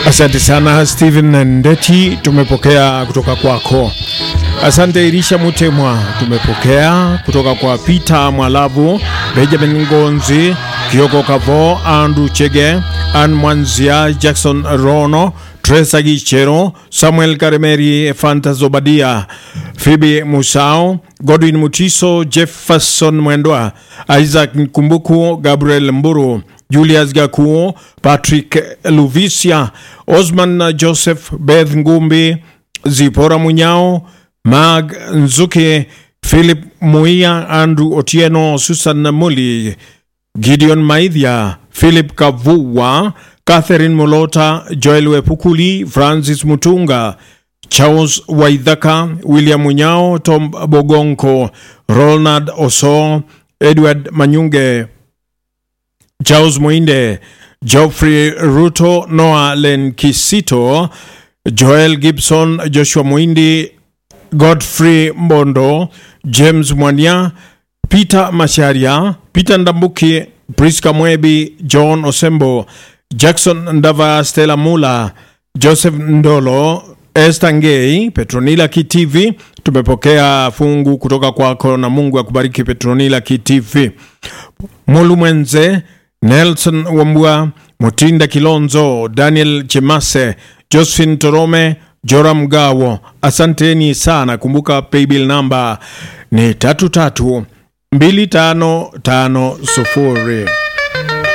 Asante sana Steven Ndeti, tumepokea kutoka kwako. Asante Irisha Mutemwa, tumepokea kutoka kwa Peter Mwalabu, Benjamin Ngonzi, Kioko Kavo, Andrew Chege, Ann Mwanzia, Jackson Rono, Tresa Gichero, Samuel Karemeri, Fanta Zobadia, Phoebe Musao, Godwin Mutiso, Jefferson Mwendwa, Isaac Nkumbuku, Gabriel Mburu, Julius Gakuo, Patrick Luvisia, Osman Joseph, Beth Ngumbi, Zipora Munyao, Mag Nzuke, Philip Muia, Andrew Otieno, Susan Muli, Gideon Maithia, Philip Kavua, Catherine Molota, Joel Wepukuli, Francis Mutunga, Charles Waithaka, William Munyao, Tom Bogonko, Ronald Oso, Edward Manyunge, Charles Muinde, Geoffrey Ruto, Noah Lenkisito, Joel Gibson, Joshua Muindi, Godfrey Mbondo, James Mwania, Peter Masharia, Peter Ndambuki, Priska Mwebi, John Osembo, Jackson Ndava, Stella Mula, Joseph Ndolo, Esther Ngei, Petronila Kitivi. Tumepokea fungu kutoka kwako na Mungu akubariki Petronila Kitivi. Mulu Mwenze, Nelson Wambua, Mutinda Kilonzo, Daniel Chemase, Josephine Torome, Joram Gawo, asanteni sana. Kumbuka paybill namba ni tatu tatu mbili tano tano sufuri.